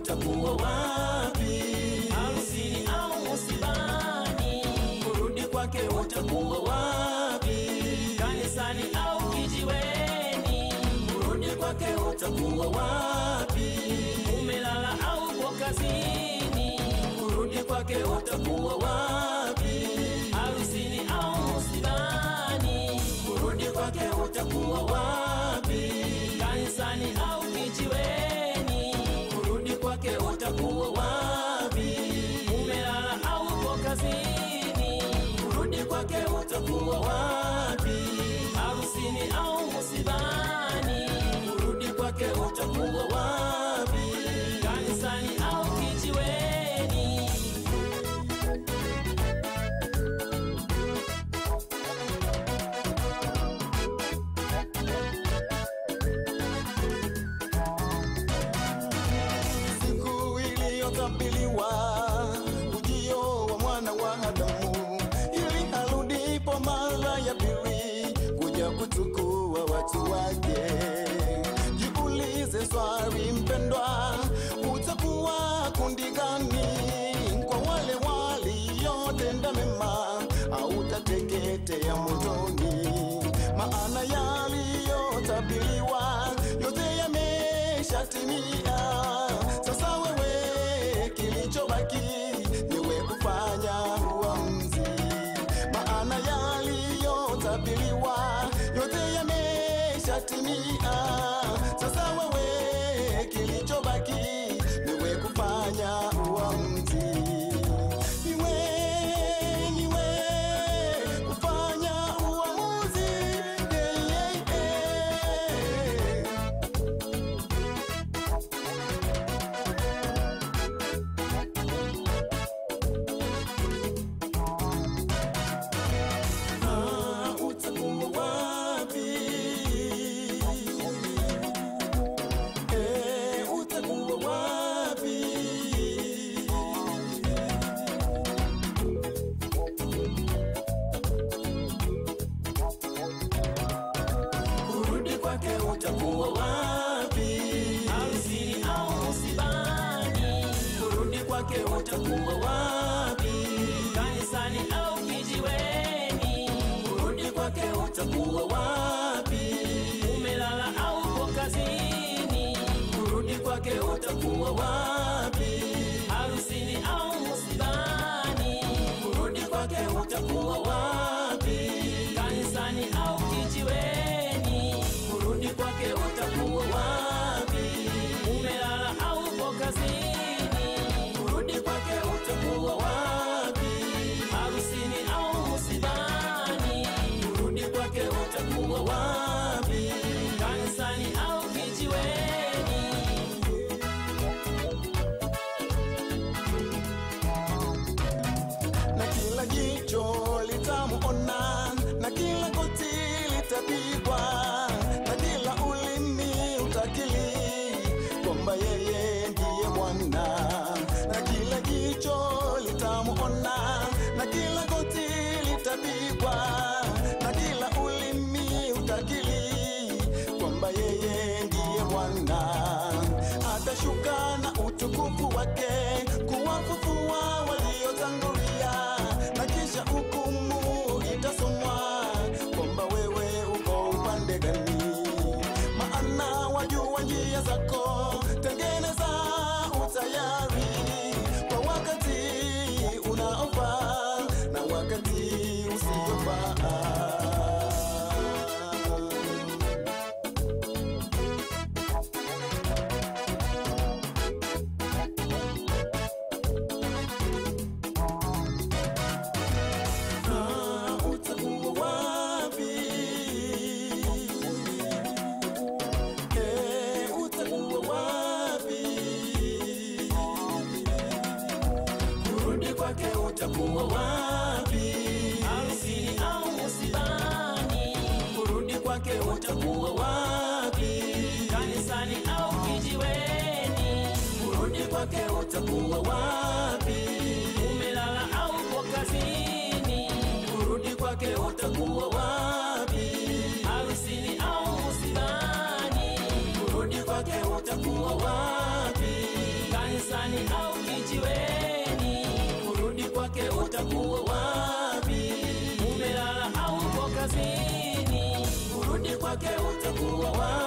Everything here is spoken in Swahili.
utakuwa wapi? Harusini au musibani, Kurudi kwake utakuwa wapi? kanisani au kijiweni, Kurudi kwake utakuwa wapi? umelala au uko kazini, Kurudi kwake utakuwa wapi? harusini au musibani, Kurudi kwake utakuwa wapi? kanisani au kijiweni, Kurudi kwake utakuwa wapi? umelala au uko kazini, Kurudi kwake utakuwa wapi? harusini au musibani, Kurudi kwake utakuwa wapi? kanisani au kijiweni. Siku iliyotabiliwa ujio wa mwana wa Adamu, ili arudipo mara ya pili kuja kuchukua watu wake. Jiulize swali mpendwa, utakuwa kundi gani? Kwa wale waliotenda mema, au utateketea motoni? Maana yaliyotabiriwa yote yameshatimia. Sasa wewe, kilichobaki niwe kufanya uamuzi, maana yaliyotabiriwa yote yameshatimia. Sasa wewe, kilichobaki niwe kufanya uamuzi, niwe niwe kufanya uamuzi yeah, yeah, yeah. Ah, utakuwa wapi? Eh, utakuwa wapi? Kurudi kwake utakuwa wapi? Harusini au musibani, Kurudi kwake utakuwa wapi? kanisani au kijiweni, Kurudi kwake utakuwa wapi? umelala au uko kazini, Kurudi kwake utakuwa wapi? harusini au musibani, Kurudi kwake utakuwa wapi? kanisani au kijiweni, Kurudi kwake utakuwa wapi? umelala au uko kazini, Kurudi kwake utakuwa wapi? harusini au musibani, Kurudi kwake utakuwa wapi? kanisani au kijiweni. na kila jicho litamuona, na kila goti litapigwa, na kila ulimi utakili kwamba yeye ndiye Bwana. Na kila jicho litamuona, na kila goti litapigwa, na kila ulimi utakili kwamba yeye ndiye Bwana. Atashuka na utukufu wake kuwafufua waliotangulia, na kisha hukumu itasomwa kwamba wewe uko upande gani. Maana wajua njia zako, tengeneza utayari kwa wakati unaofaa na wakati usiofaa. Ah, utakuwa wapi? Eh, utakuwa wapi? Kurudi kwake utakuwa wapi? Harusini au musibani, Kurudi kwake utakuwa wapi? kanisani au kijiweni, Kurudi kwake utakuwa wapi? umelala au uko kazini, Kurudi kwake utakuwa wapi? harusini au musibani, Kurudi kwake utakuwa wapi? kanisani utakuwa wapi? umelala au uko kazini Kurudi kwake utakuwa wapi?